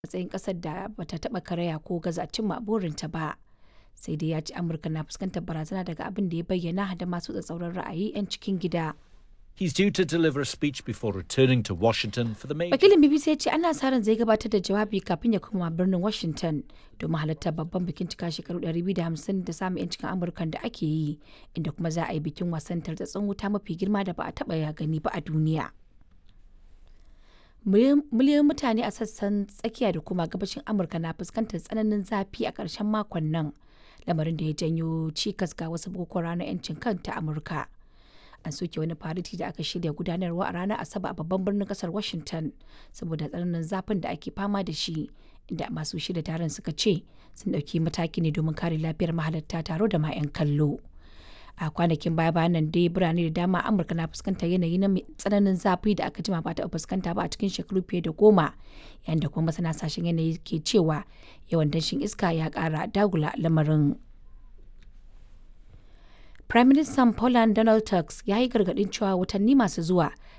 matsayin ƙasar da bata taɓa karaya ko gaza cimma burinta ba. Sai dai ya ce Amurka na fuskantar barazana daga abin da ya bayyana da masu tsatsauran ra'ayi 'yan cikin gida. He's due to deliver a speech before returning to Washington for the major. Wakilin BBC ya ce ana sa ran zai gabatar da jawabi kafin ya koma birnin Washington domin halartar babban bikin cika shekaru 250 da samun 'yancin Amurkan da ake yi, inda kuma za a yi bikin wasan tartatsun wuta mafi girma da ba a taɓa ya gani ba a duniya. Miliyoyin mutane a sassan tsakiya da kuma gabashin Amurka na fuskantar tsananin zafi a ƙarshen makon nan, lamarin da ya janyo cikas ga wasu bukukuwan ranar 'yancin kan ta Amurka. an soke wani fariti da aka shirya gudanarwa a ranar asabar a babban birnin kasar washington saboda tsananin zafin da ake fama da shi inda masu shirya taron suka ce sun ɗauki mataki ne domin kare lafiyar mahalarta taro da ma 'yan kallo a kwanakin baya bayan nan dai birane da dama amurka na fuskantar yanayi na tsananin zafi da aka jima ba ta fuskanta ba a cikin shekaru fiye da goma yayin da kuma masana sashen yanayi ke cewa yawan danshin iska ya kara dagula lamarin Prime Minister Poland Donald Tusk ya yi gargaɗin cewa watanni masu zuwa